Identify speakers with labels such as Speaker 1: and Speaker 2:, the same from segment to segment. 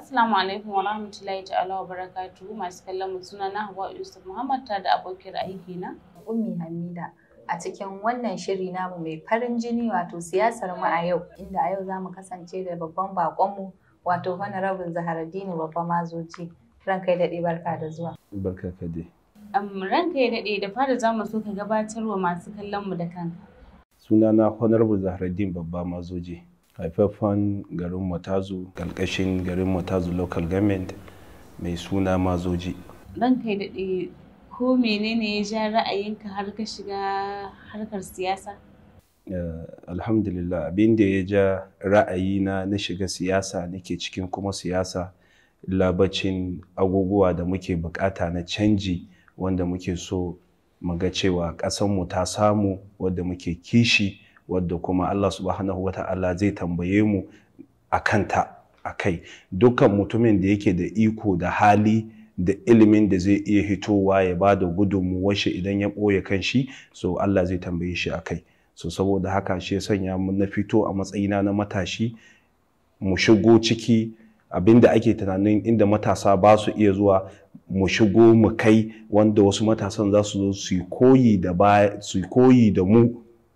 Speaker 1: Assalamu alaikum wa rahmatullahi ta'ala wa barakatuhu masu kallon mu suna na Hawwa Yusuf Muhammad ta da abokin aiki na.
Speaker 2: Ummi Hamida a cikin wannan shiri namu mai farin jini wato siyasar mu a yau inda a yau za mu kasance da babban bakonmu wato Honorable Zaharaddini Babba Mazoji. Ran kai daɗe barka da zuwa.
Speaker 3: Barka ka dai.
Speaker 1: Um, ranka ya daɗe da fara za mu so ka gabatar wa masu kallon mu da kanka.
Speaker 3: Sunana Honorable Zahraddin Babba Mazoji. Haifaffen garin Matazu, ƙarƙashin garin Matazu Local Government mai suna Mazoji.
Speaker 1: Ranka ya daɗe ko menene ya ja ra'ayinka har ka shiga harkar siyasa?
Speaker 3: Uh, alhamdulillah abin da ya ja ra'ayina na shiga siyasa nake cikin kuma siyasa labacin abubuwa da muke bukata na canji wanda muke so mu ga cewa ƙasanmu ta samu wadda muke kishi wadda kuma Allah subhanahu wa ta'ala zai tambaye mu a kanta a kai dukkan mutumin da yake da iko da hali da ilimin da zai iya hitowa ya ba da gudunmuwar shi idan ya ɓoye kan shi so Allah zai tambaye shi a kai so saboda haka shi ya sanya mu na fito a matsayina na matashi mu shigo ciki abinda ake tunanin inda matasa ba su iya zuwa mu shigo mu kai wanda wasu matasan za su zo su yi koyi da su koyi da mu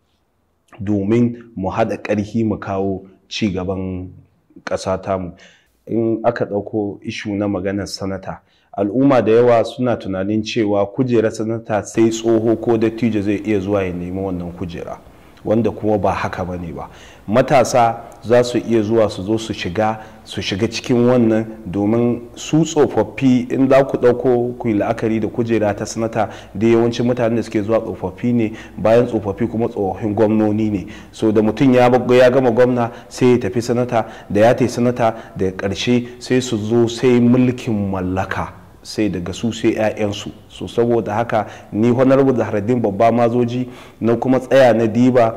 Speaker 3: domin mu haɗa ƙarfi mu kawo ci gaban ƙasa tamu in aka ɗauko ishu na maganar sanata al'umma da yawa suna tunanin cewa kujerar sanata sai tsoho ko dattijo zai iya zuwa ya nemi wannan kujera wanda kuma ba haka ba ne ba matasa za su iya zuwa su zo su shiga su shiga cikin wannan domin su tsofaffi in za ku ɗauko ku yi la'akari da kujera ta sanata da yawancin mutanen da suke zuwa tsofaffi ne bayan tsofaffi kuma tsofaffin gwamnoni ne so da mutum ya gama gwamna sai ya tafi sanata da ya tafi sanata da ƙarshe sai su zo sai mulkin mallaka sai daga su sai 'ya'yansu so saboda haka ni honorable zahraddin babba mazoji na kuma tsaya na diba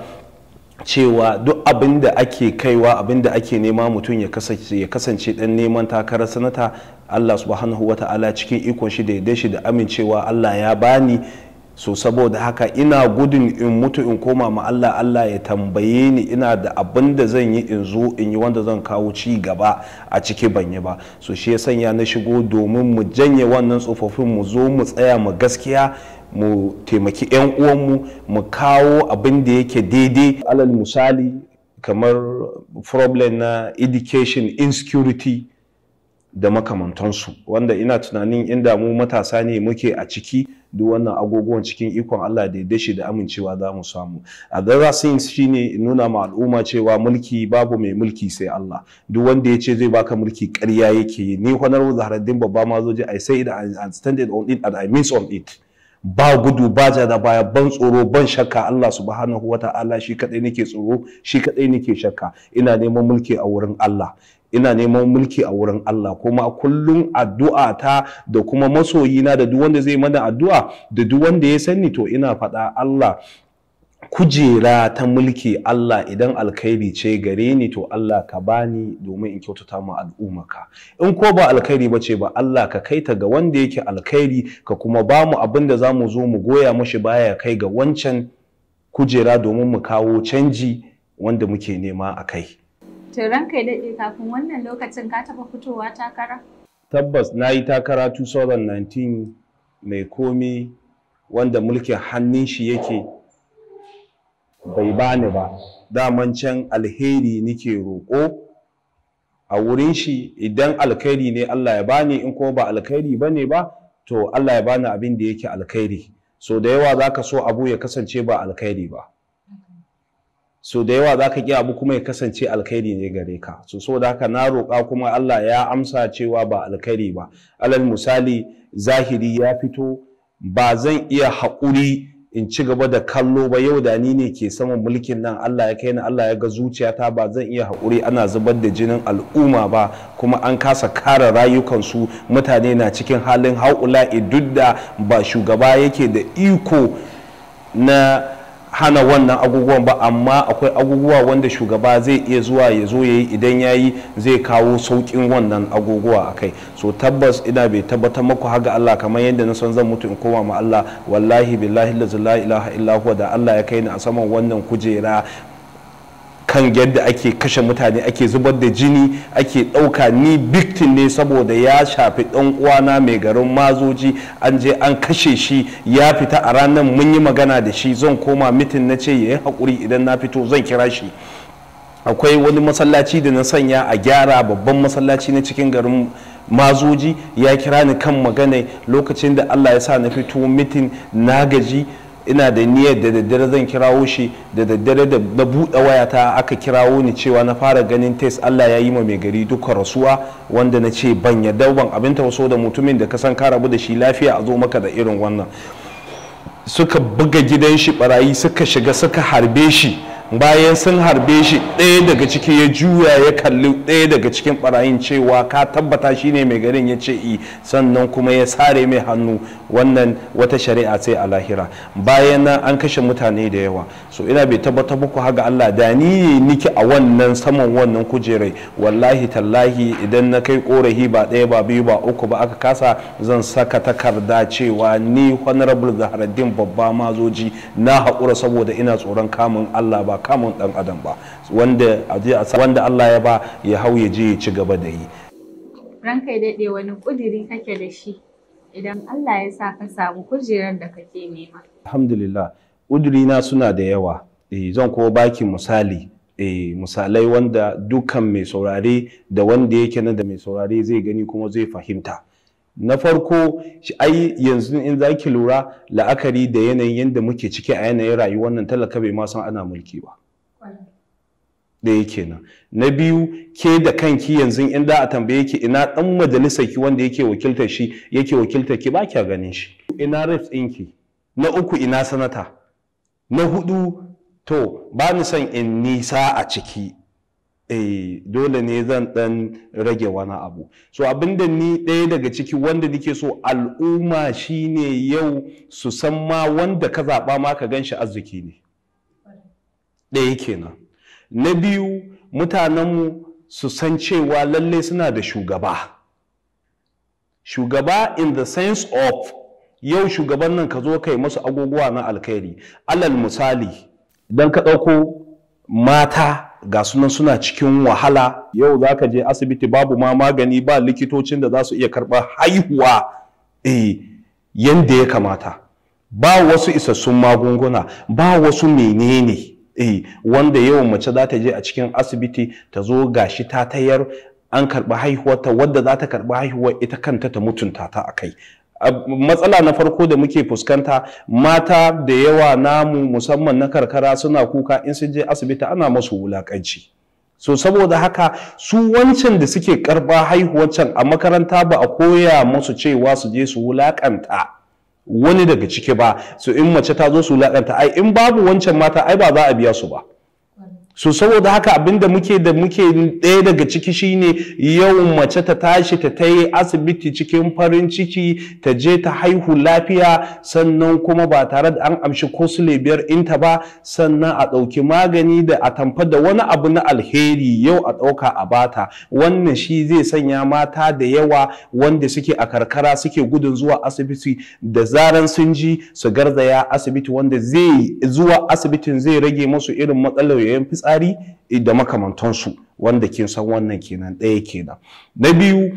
Speaker 3: cewa duk abin da ake kaiwa abin da ake nema mutum ya kasance dan neman takarar sanata allah subhanahu wa ta'ala cikin ikon shi da ya shi da amincewa allah ya bani so saboda haka ina gudun in mutu in koma ma Allah Allah ya tambaye ni ina da abin da zan yi in zo in yi wanda zan kawo ci gaba a ciki ban yi ba so shi ya sanya na shigo domin mu janye wannan tsofaffin mu zo mu tsaya mu gaskiya mu taimaki 'yan uwanmu mu kawo abin da yake daidai alal misali kamar problem na education insecurity da makamantansu wanda ina tunanin inda mu matasa ne muke a ciki duk wannan agogon cikin ikon Allah da ya shi da amincewa za mu samu a dara things shine nuna ma al'umma cewa mulki babu mai mulki sai Allah duk wanda ya ce zai baka mulki ƙarya yake yi ni honorable Zahraddin babba ma zo je I say it and stand it on it and I miss on it ba gudu ba ja da baya ban tsoro ban shakka Allah subhanahu wa ta'ala shi kadai nake tsoro shi kadai nake shakka ina neman mulki a wurin Allah ina neman mulki a wurin Allah kuma kullum addu'a ta da kuma masoyina da duk wanda zai mana addu'a da duk wanda ya sani to ina faɗa Allah kujera ta mulki Allah idan alkhairi ce gare ni to Allah ka bani domin in kyautata ma al'ummaka in ko ba alkhairi ba ce ba Allah ka kai ta ga wanda yake alkhairi ka kuma ba mu abin da za mu zo mu goya mashi baya kai ga wancan kujera domin mu kawo canji wanda muke nema a kai.
Speaker 2: To ranka ya daɗe kafin wannan lokacin ka taɓa fitowa takara?
Speaker 3: Tabbas na yi takara 2019 mai komi wanda mulkin hannun shi yake bai bani ba. Daman can alheri nike roƙo a wurin shi idan alkhairi ne Allah ya bani in kuma ba alkhairi ba ne ba to Allah ya bani abin da yake alkhairi. So da yawa za ka so abu ya kasance ba alkhairi ba. so da yawa za ka ƙi abu kuma ya kasance alkhairi ne gare ka so saboda haka na roƙa kuma Allah ya amsa cewa ba alkhairi ba alal misali zahiri ya fito ba zan iya haƙuri in ci gaba da kallo ba yau da ni ne ke saman mulkin nan Allah ya kai ni Allah ya ga zuciyata ba zan iya haƙuri ana zubar da jinin al'umma ba kuma an kasa kare rayukansu mutane na cikin halin haƙula'i duk da ba shugaba yake da iko na hana wannan abubuwan ba amma akwai abubuwa wanda shugaba zai iya zuwa ya zo ya yi idan ya yi zai kawo sauƙin wannan abubuwa a kai so tabbas ina bai tabbatar maku haga Allah kamar yadda na san zan mutu in koma ma Allah wallahi billahi la ilaha illa huwa da Allah ya kai ni a saman wannan kujera kan yadda ake kashe mutane ake zubar da jini ake ɗauka ni victim ne saboda ya shafi ɗan uwana mai garin mazoji an je an kashe shi ya fita a ranar mun yi magana da shi zan koma mitin na ce ya yi haƙuri idan na fito zan kira shi akwai wani masallaci da na sanya a gyara babban masallaci na cikin garin mazoji ya kira ni kan magana lokacin da allah ya sa na fito mitin na gaji ina da niyyar da daddare zan kirawo shi da daddare da na buɗe wayata aka kirawo ni cewa na fara ganin test Allah ya yi ma mai gari duka rasuwa wanda na ce ban yadda ban abin tauso da mutumin da ka san ka rabu da shi lafiya a zo maka da irin wannan suka buga gidan shi barayi suka shiga suka harbe shi bayan sun harbe shi ɗaya daga ciki ya juya ya kalli ɗaya daga cikin barayin cewa ka tabbata shi ne mai garin ya ce i sannan kuma ya sare mai hannu wannan wata shari'a sai a lahira bayan nan an kashe mutane da yawa so ina bai tabbatar muku haga Allah da ni ne niki a wannan saman wannan kujerai wallahi tallahi idan na kai korafi ba ɗaya ba biyu ba uku ba aka kasa zan saka takarda cewa ni honorable zaharaddin babba mazoji na haƙura saboda ina tsoron kamun Allah ba kamun ɗan adam ba wanda wanda Allah ya ba ya hau ya je ya ci gaba da yi
Speaker 2: ranka ya daɗe wani ƙudiri kake da shi idan Allah ya sa ka samu kujerar da kake nema
Speaker 3: alhamdulillah ƙudurina suna da yawa eh, zan kuma baki misali eh, misalai wanda dukkan mai saurare da wanda yake nan da mai saurare zai gani kuma zai fahimta na farko ai yanzu in za ki lura la'akari da yanayin yadda muke ciki a yanayin rayuwar nan talaka bai ma san ana mulki ba ɗaya kenan na biyu ke da kanki yanzu in da a tambaye ki ina ɗan majalisar ki wanda yake wakiltar shi yake wakiltar ki ba kya ganin shi ina reps ɗinki na uku ina sanata na hudu to ba ni son in nisa a ciki eh dole ne zan dan rage wani abu so abinda ni ɗaya daga ciki wanda nake so al'umma shine yau su san ma wanda ka zaɓa ma ka gan shi arziki ne ɗaya kenan na biyu mutanenmu su san cewa lalle suna da shugaba shugaba in the sense of yau shugaban nan ka zo kai masu agogowa na alkhairi alal misali idan ka ɗauko mata ga sunan suna cikin wahala yau za ka je asibiti babu ma magani ba likitocin da za su iya karɓar haihuwa eh, yadda ya kamata ba wasu isassun magunguna ba wasu menene eh, wanda yawan mace za ta je a cikin asibiti ta zo gashi ta tayar an karɓi haihuwarta wadda za ta karɓi haihuwar ita kanta ta mutunta ta a kai matsala na farko da muke fuskanta mata da yawa namu musamman na karkara suna kuka in sun je asibiti ana masu wulakanci so saboda haka su wancan da suke karba haihuwar can a makaranta ba a koya musu cewa su je su wulakanta wani daga ciki ba so in mace ta zo su wulakanta ai in babu wancan mata ai ba za a biya su ba so saboda haka abinda muke da muke ɗaya daga ciki shine yau mace ta tashi ta ta yi asibiti cikin farin ciki ta je ta haihu lafiya sannan kuma ba tare da an amshi ko biyar inta ba sannan a ɗauki magani da a tamfa da wani abu na alheri yau a ɗauka a bata wannan shi zai sanya mata da yawa wanda suke a karkara suke gudun zuwa asibiti da zaran sun ji su garzaya asibiti wanda zai zuwa asibitin zai rage musu irin matsalar yayin fitsari tsari da makamantansu wanda kin san wannan kenan ɗaya kenan na biyu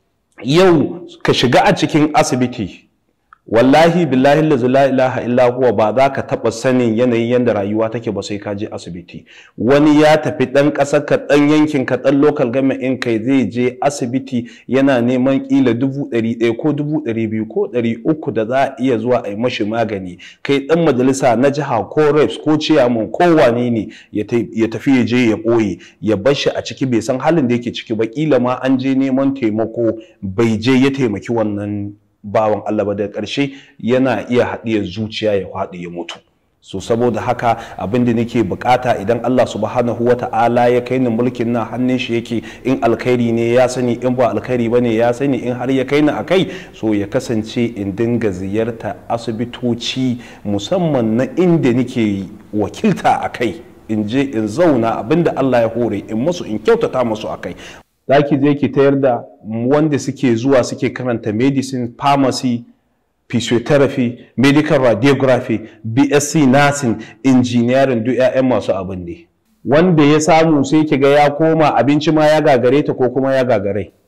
Speaker 3: yau ka shiga a cikin asibiti wallahi billahi la ilaha illa huwa ba za ka taɓa sanin yanayin yadda rayuwa take ba sai ka je asibiti wani ya tafi ɗan ƙasar ka ɗan yankin ka ɗan local government in kai zai je asibiti yana neman ƙila dubu ɗari ɗaya ko dubu ɗari biyu ko ɗari uku da za a iya zuwa a yi mashi magani kai ɗan majalisa na jiha ko reps ko ciyaman ko wane ne ya tafi ya je ya ɓoye ya bar shi a ciki bai san halin da yake ciki ba ƙila ma an je neman taimako bai je ya taimaki wannan bawan Allah ba daga ƙarshe yana iya haɗiyar zuciya ya faɗi ya mutu so saboda haka abin da nake bukata idan Allah subhanahu wa ta'ala ya kai ni mulkin nan hannun shi yake in alkhairi ne ya sani in ba alkhairi ba ne ya sani in har ya kai ni a kai so ya kasance in dinga ziyarta asibitoci musamman na inda nake wakilta a kai in je in zauna abin da Allah ya hore in musu in kyautata musu a kai za ki je ki tayar da wanda suke zuwa suke karanta medicine pharmacy physiotherapy medical radiography bsc nursing engineering duk 'ya'yan masu abin ne wanda ya samu sai kiga ya koma abinci ma ya gagare ta ko kuma ya gagare